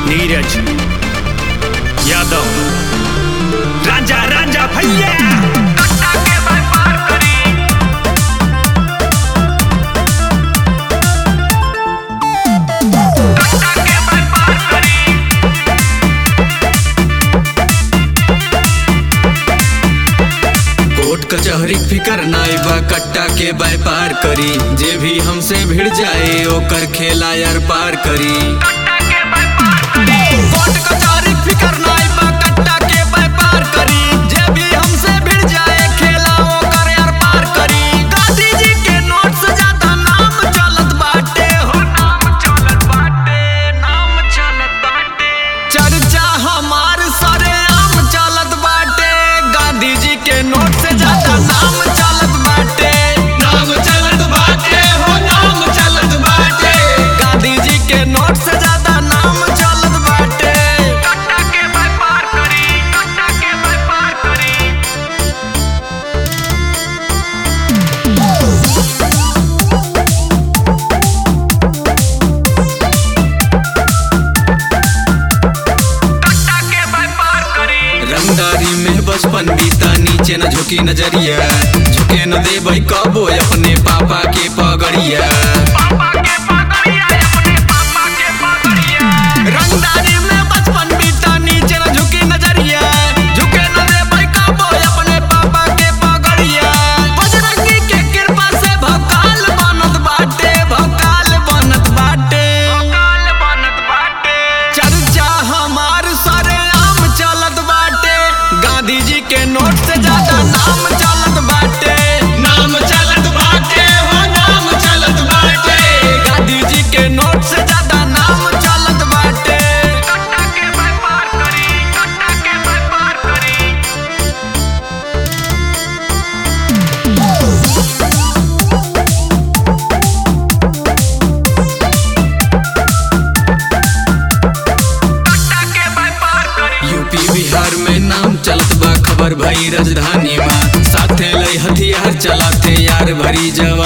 नीरज यादव राजा राजा भैया कोर्ट कचहरी फिकर नाई बा कट्टा के व्यापार करी जे भी हमसे भिड़ जाए ओकर खेला यार पार करी कोर्ट कचहरी फिकर नाई बा कट्टा के व्यापार करी जे भी हमसे भिड़ जाए खेला ओकर यार पार करी गांधी जी के नोट से ज्यादा नाम चलत बाटे हो नाम चलत बाटे नाम चलत बाटे चर्चा हमार सरे आम चलत बाटे गांधी जी के नोट से ज्यादा नाम चलत बाटे नाम चलत बाटे हो नाम चलत बाटे गांधी जी के नोट से ज्यादा नाम चलत बाटे कट्टा के व्यापार करी कट्टा के व्यापार करी रंगदारी में बचपन बीता नीचे न झुकी नजरिया झुके न दे भाई कबो अपने पापा के पगड़िया रंगदारी में बचपन बीता नीचे न झुकी नजरिया झुके न दे भाई कबो अपने पापा के पगड़िया बजरंगी के कृपा से भकाल बनत बाटे भकाल बनत बाटे भकाल बनत बाटे चर्चा हमार सरे आम चलत बाटे गांधी जी के नोट से ज्यादा नाम चलत बाटे नाम चलत बाटे हो नाम चलत बाटे गांधी जी के नोट से ज्यादा नाम चलत बाटे कट्टा के व्यापार करी कट्टा के व्यापार करी यूपी बिहार में नाम चलत बा खबर भई राजधानी में साथे लई हथियार चलाते यार भरी जवानी